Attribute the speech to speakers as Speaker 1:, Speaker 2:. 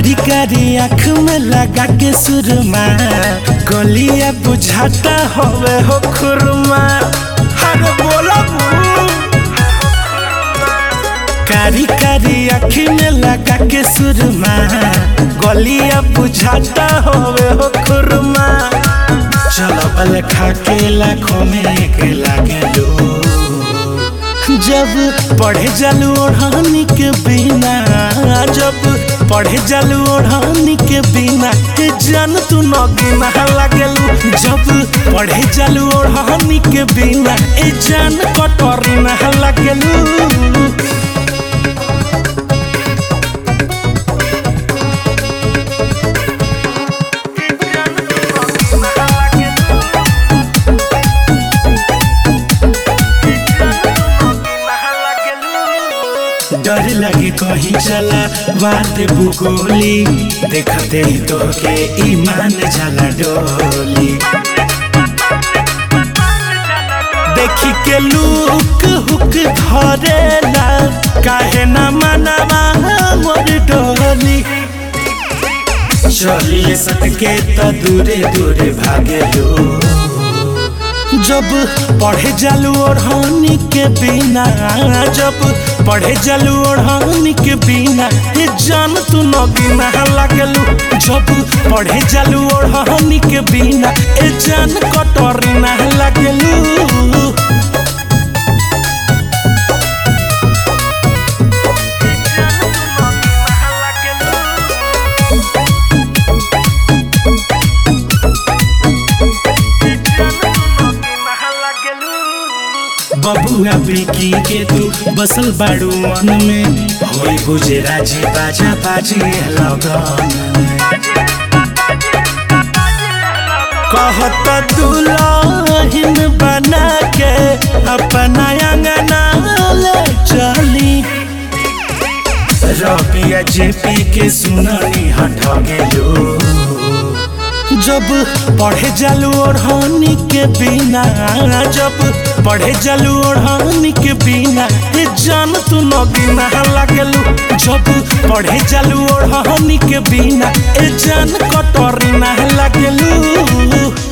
Speaker 1: कारी कारी आँख में लगा के सुरमा गलिया बुझाता होवे हो खुरमा अरे बोला कारी कारी आँख में लगा के सुरमा गलिया बुझाता होवे हो खुरमा चलो बल खा के लाखों में एक लागे लो जब पढ़े जालू ओढ़ानी के बिना जब पढ़े जालू ओढ़ानी के बिना ए जान तू नगीना लागलू जब पढ़े जालू ओढ़ानी के बिना ए जान कटोरी ना लागलू डर लगे कहीं चला बात भूगोली देखते ही तो के ईमान जाला डोली देखी के लुक हुक धरेला काहे ना मनवा मोर डोली चलिए सटके तो दूरे दूरे भागे लो जब पढ़े जालू ओढ़ानी के बिना जब पढ़े जालू ओढ़ानी के बिना ये जान तू नगीना लागलू जब पढ़े जालू ओढ़ानी के बिना ये जान कटोरी ना लागलू बबुआ बेकी के तू बसल बाड़ू मन में होई बुझे राजी बाजा बाजी लगन में कहत दुल्हन बना के अपना अंगना ले चली रबिया जेपी के सुननी हट गेलो जब पढ़े जालू ओढ़ानी के बिना जब पढ़े जालू ओढ़ानी के बिना ये जान तू नगीना लागलू जब पढ़े जालू ओढ़ानी के बिना ये जान कटोरी ना लागलू